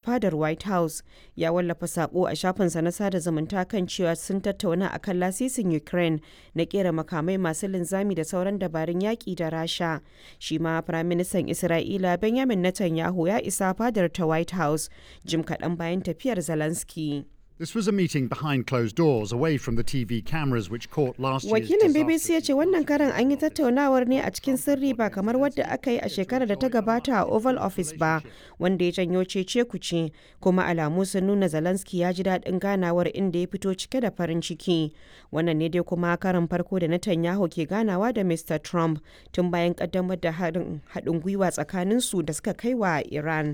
fadar white house ya wallafa sako a shafinsa na sada zumunta kan cewa sun tattauna akan lasisin ukraine na kera makamai masu linzami da sauran dabarun yaƙi da rasha shi ma firaministan isra'ila benjamin netanyahu ya isa fadar ta white house jim kaɗan bayan tafiyar zelensky This was a meeting behind closed doors, away from the TV cameras which caught last year's Wakilin BBC ya disastrous ce wannan karan an yi tattaunawar ne a cikin sirri ba kamar wadda aka yi a shekarar da ta gabata a Oval Office ba, wanda ya janyo cece kuce, kuma alamu sun nuna Zelensky ya ji daɗin ganawar inda ya fito cike da farin ciki. Wannan ne dai kuma karan farko da Netanyahu ke ganawa da Mr. Trump tun bayan ƙaddamar da haɗin gwiwa tsakaninsu da suka kai wa Iran.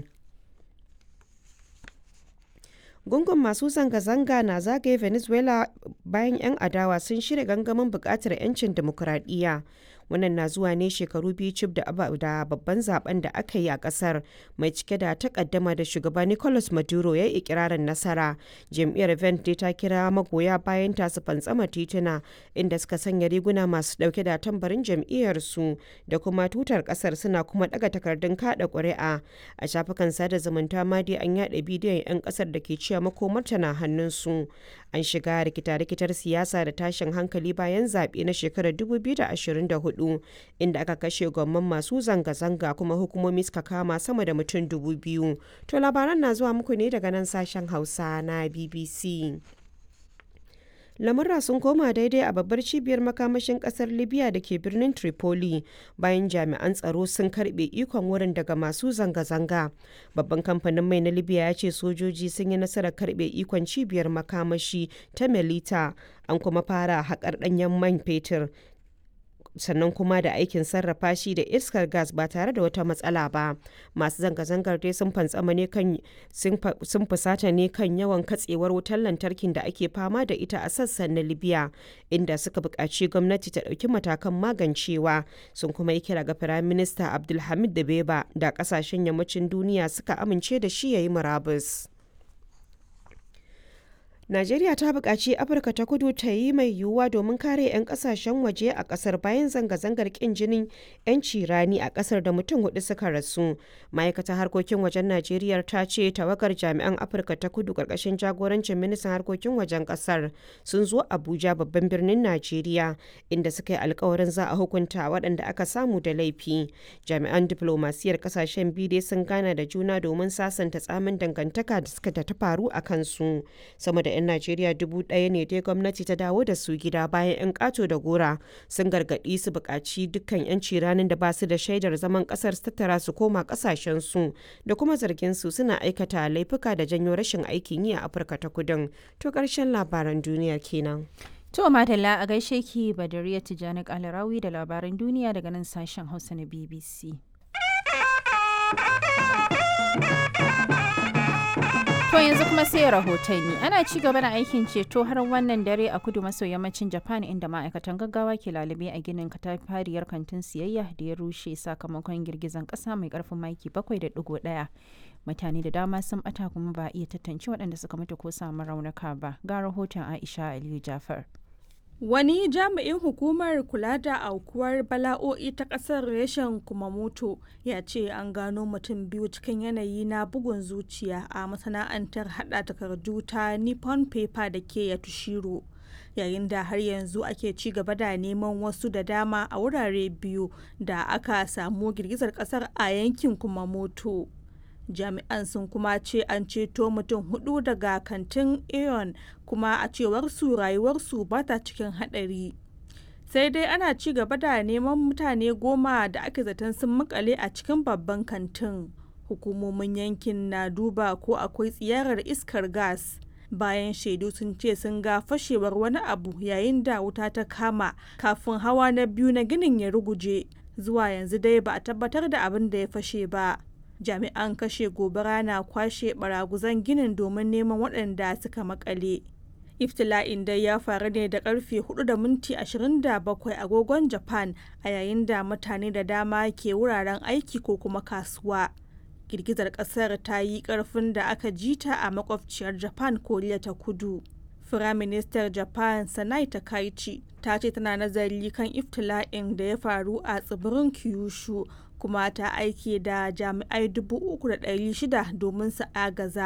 gungun masu zanga-zanga na zagaye venezuela bayan 'yan adawa sun shirya gangamin bukatar 'yancin demokuraɗiyya wannan na zuwa ne shekaru biyu cif da babban zaben da aka yi a kasar mai cike da takaddama da shugaba nicolas maduro ya yi ikirarin nasara jam'iyyar vent dai ta kira magoya bayan ta su fantsama tituna inda suka sanya riguna masu dauke da tambarin jam'iyyar su da kuma tutar kasar suna kuma daga takardun kada ƙuri'a a shafukan sada zumunta ma dai an yada bidiyon 'yan kasar da ke cewa makomarta na hannun su an shiga rikita-rikitar siyasa da tashin hankali bayan zaɓe na shekarar 2024 hudu inda aka kashe gwamman masu zanga-zanga kuma hukumomi suka kama sama da mutum dubu biyu to labaran na zuwa muku ne daga nan sashen hausa na bbc lamurra sun koma daidai a babbar cibiyar makamashin kasar libya da ke birnin tripoli bayan jami'an tsaro sun karbe ikon wurin daga masu zanga-zanga babban kamfanin mai na libya ya ce sojoji sun yi nasarar karbe ikon cibiyar makamashi ta melita an kuma fara haƙar ɗanyen man fetur sannan kuma da aikin sarrafa shi da iskar gas ba tare da wata matsala ba masu zanga-zangar dai sun fantsama ne kan sun fusata ne kan yawan katsewar wutar lantarkin da ake fama da ita a sassan na libya inda suka buƙaci gwamnati ta ɗauki matakan magancewa sun kuma yi kira ga firaminista abdulhamid da beba da ƙasashen yammacin duniya suka amince da shi ya yi murabus. Najeriya ta buƙaci Afirka ta kudu ta yi mai yiwuwa domin kare 'yan ƙasashen waje a ƙasar bayan zanga-zangar ƙin jinin 'yanci rani a ƙasar da mutum hudu suka rasu. Ma'aikatar harkokin wajen Najeriya ta ce tawagar jami'an Afirka ta kudu ƙarƙashin jagorancin ministan harkokin wajen ƙasar sun zo Abuja babban birnin Najeriya inda suka yi alkawarin za a hukunta waɗanda aka samu da laifi. Jami'an diflomasiyar ƙasashen biyu dai sun gana da juna domin sasanta tsamin dangantaka da suka ta faru a kansu. Sama da 'yan Najeriya dubu ɗaya ne dai gwamnati ta dawo da su gida bayan 'yan ƙato da gora sun gargaɗi su buƙaci dukkan 'yanci ranar da ba su da shaidar zaman ƙasar su tattara su koma ƙasashen su da kuma zargin su suna aikata laifuka da janyo rashin aikin yi a Afirka ta Kudin. To ƙarshen labaran duniya kenan. To Madalla a gaishe ki Badariya Tijjani Kalarawi da labaran duniya daga nan sashen Hausa na BBC. To yanzu kuma sai rahotanni ana ci gaba da aikin ceto har wannan dare a kudu maso yammacin Japan inda ma'aikatan gaggawa ke lalube a ginin katafariyar kantin siyayya da ya rushe sakamakon girgizan kasa mai karfin maki 7.1. Mutane da dama sun bata kuma ba iya tantance waɗanda suka mutu ko samu raunuka ba. Ga rahoton Aisha Aliyu Jafar. Wani jami'in hukumar kula da aukuwar bala'o'i ta ƙasar reshen Kumamoto ya ce an gano mutum biyu cikin yanayi na bugun zuciya a masana'antar hada takardu ta Nippon Paper da ke Yatushiro. Yayin da har yanzu ake ci gaba da neman wasu da dama a wurare biyu da aka samu girgizar ƙasar a yankin Kumamoto. jami'an sun kuma ce an ceto mutum hudu daga kantin aeon kuma a cewar su rayuwarsu ba ta cikin hadari sai dai ana ci gaba da neman mutane goma da ake zaton sun makale a cikin babban kantin hukumomin yankin na duba ko akwai tsiyarar iskar gas bayan shaidu sun ce sun ga fashewar wani abu yayin da wuta ta kama kafin hawa na biyu na ginin ya ruguje zuwa yanzu dai ba a tabbatar da abin da ya fashe ba jami'an kashe gobara na kwashe baraguzan ginin domin neman waɗanda suka makale iftila'in dai ya faru ne da karfe 4 da minti 27 agogon japan a yayin da mutane da dama ke wuraren aiki ko kuma kasuwa girgizar kasar ta yi karfin da aka jita a makwabciyar japan koriya ta kudu firaministar japan sanai takaichi ta ce tana nazari kan iftila'in da ya faru a tsibirin kyushu kuma ta aiki da jami'ai 3,600 domin su agaza